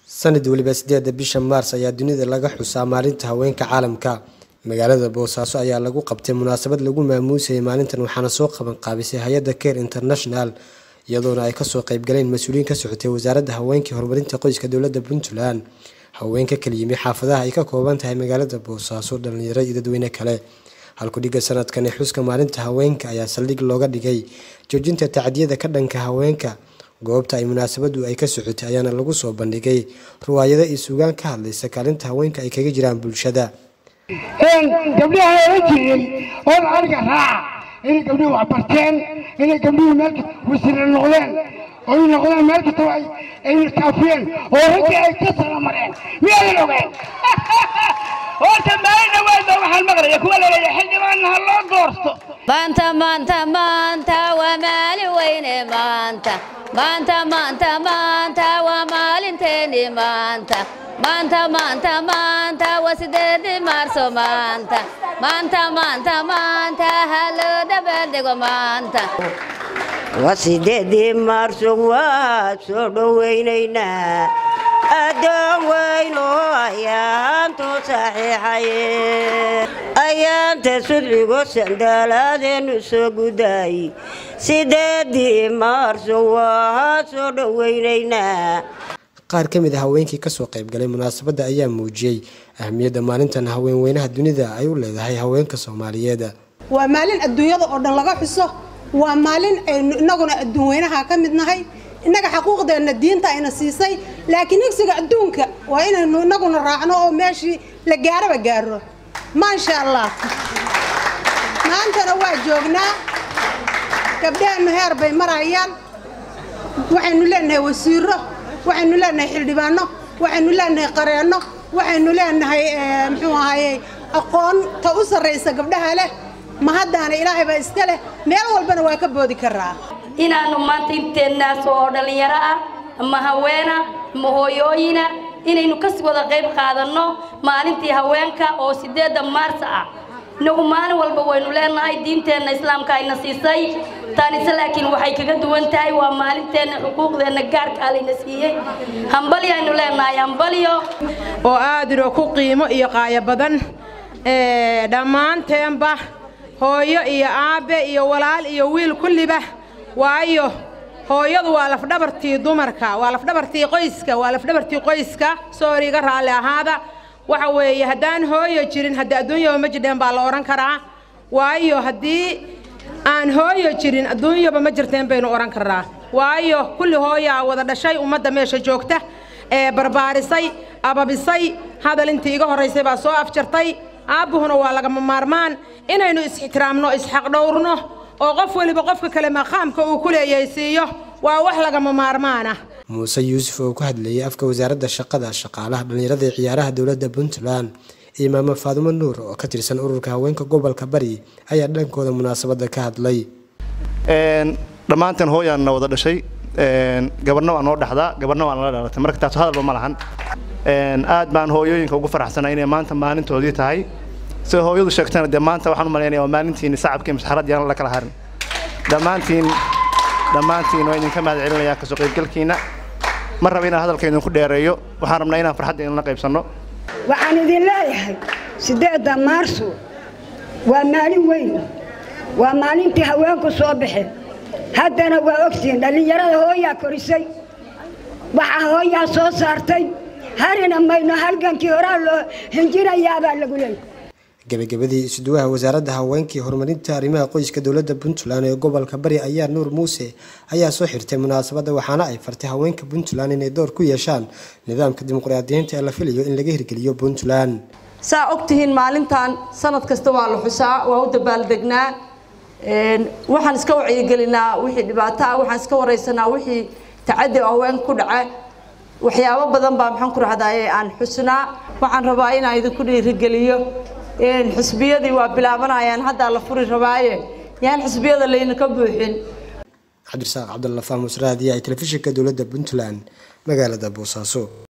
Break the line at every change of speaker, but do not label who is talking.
sanad weliba sideeda bisha maars ayaa dunida laga xusaa maalinta haweenka caalamka magaalada boosaaso ayaa lagu qabtay munaasabad lagu maamuusayay maalintan waxaana soo qaban qaabisay hay-adda care international iyadoona ay kasoo qeybgaleen mas-uuliyiin ka socotay wasaaradda haweenka horumarinta qoyska dowladda puntland haweenka kala yimi xaafadaha ay ka kooban tahay magaalada boosaaso dhalinyaro iyo dadweyne kale halkudhiga sanadkani xuska maalinta haweenka ayaa saldhig looga dhigay joojinta tacdiyada ka dhanka haweenka goobta ay munaasabadu ay ka socotay ayaana lagu soo bandhigay riwaayado iyo suugaan ka hadlaysa kaalinta haweenka ay kaga jiraan bulshada
gabdhaha oran jiray oo aniga raaca inay gabdhuhu wax barteen inay gabdhuhu meel wasiire noqdeen oy noqdeen meel kastaba ay kaafiyeen oo raggii ay ka sala mareen miyaadan ogeen horta maalin dhawaadba waxaan maqlaya kuwa laleeya xildhibaanna ha loo doorto
maanta maanta maanta waa maalin weyne maanta maanta maanta maanta waa maalinteeni maanta maanta maanta maanta waa sideedii maarso maanta maanta maanta maanta ha loo dabaaldego maanta
waa sideedii maarso waa soo dhowaynaynaa addoon weyn oo ayaantu saxiixaye ayaanta sudcigo sandaalaadeennu soo gudaay sideedii maarso waa soo dhowaynaynaa
qaar ka mid a haweenkii kasoo qaybgalay munaasabadda ayaa muujiyey ahmiyadda maalintan haweenweynaha dunida ay u leedahay haweenka soomaaliyeed
waa maalin adduunyada oo dhan laga xuso waa maalin aynu innaguna adduunweynaha ka mid nahay innaga xaquuqdeenna diinta ayna siisay laakiin higsiga adduunka waa inaynu innaguna raacno oo meeshii la gaaraba gaaro maasha allah maantana waa joognaa gabdhaheennu heer bay marayaan waxaynu leenahay wasiiro waxaynu leenahay xildhibaano waxaynu leenahay qareenno waxaynu leenahay muxuu ahaaye aqoonta u sarraysa gabdhaha leh ma haddaana ilaahay baa iska leh meel walbana waa ka boodi karaa
inaannu maanta inteennaas oo dhallinyaro ah ama haweena ama hooyooyina inaynu ka wada qayb qaadanno maalintii haweenka oo siddeedda maars ah inagu maalin walba waynu leenahay diinteenna islaamka ayna siisay taanise laakiin waxay kaga duwan tahay waa maalinteenna xuquuqdeenna gaarkaa layna siiyey hambalyo aynu leenahay hambalyo
oo aad inoo ku qiimo iyo qaayo badan dhammaanteenba hooyo iyo aabbe iyo walaal iyo wiil kulliba waayo hooyadu waa lafdhabartii dumarka waa lafdhabartii qoyska waa lafdhabartii qoyska soori iga raalli ahaada waxa weeye haddaan hooyo jirin haddii adduunyaba ma jidheen baa la odhan karaa waayo haddii aan hooyo jirin adduunyaba ma jirteen baynu odhan karnaa waayo kulli hooyaa wada dhashay ummadda meesha joogta ee barbaarisay ababisay hadal intii iga horraysay baa soo afjartay aabbuhuna waa lagama maarmaan inaynu is-ixtiraamno isxaqdhowrno oo qof weliba qofka kale maqaamka uu ku leeyahay siiyo waa wax lagama maarmaan ah
muuse yuusuf oo ku hadlayay afka wasaaradda shaqada shaqaalaha dhallinyarada ee ciyaaraha dowladda puntland iyo maamo faadumo nuur oo ka tirsan ururka haweenka gobolka bari ayaa dhankooda munaasabadda ka hadlay
dhammaanteen hooyaanna wada dhashay gabarna waa noo dhexdaa gabarna waa nala dhalatay marka taas hadalba ma lahan aad baan hooyooyinka ugu faraxsanay inay maanta maalintoodii tahay sida hooyadu sheegtana dee maanta waxaan u malaynaya waa maalintiini sacabkii masxaradii aan la kala harin dhammaantiin dhammaantiin waa idinka mahad celinayaa kasoo qaybgalkiina ma raba inaan hadalka idinku dheereeyo waxaan rabnaa inaan farxadda idinla qaybsanno
waxaan idin leeyahay siddeedda maarso waa maalin weyn waa maalintii haweenku soo baxeen haddana waa ogtihiin dhallinyarada hooyaa korisay waxaa hooyaa soo saartay harina mayno halgankii horaa loo hinjinayaabaa lagu leeyay
gabagabadii isuduwaha wasaaradda haweenkii horumarinta arrimaha qoyska dowladda puntland ee gobolka bari ayaa nuur muuse ayaa soo xirtay munaasabadda waxaana ay fartay haweenka puntland inay door ku yeeshaan nidaamka dimuqraadiyiinta ee la filayo in laga hirgeliyo puntland
saa ogtihiin maalintan sanad kasta waa la xusaa waa u dabaaldegnaa waxaan iska wacyigelinaa wixii dhibaato ah waxaan iska waraysanaa wixii tacadi haween ku dhaca waxyaabo badan baa maxaan ku rahdaye aan xusnaa waxaan rabaa inaan idinku dhiirigeliyo xisbiyadii waa bilaabanayaan haddaa la furi rabaaye yaan xisbiyada laynaka buuxin
cabdirasaaq cabdalla faamus raadiya ee telefishinka dowladda puntland magaalada boosaaso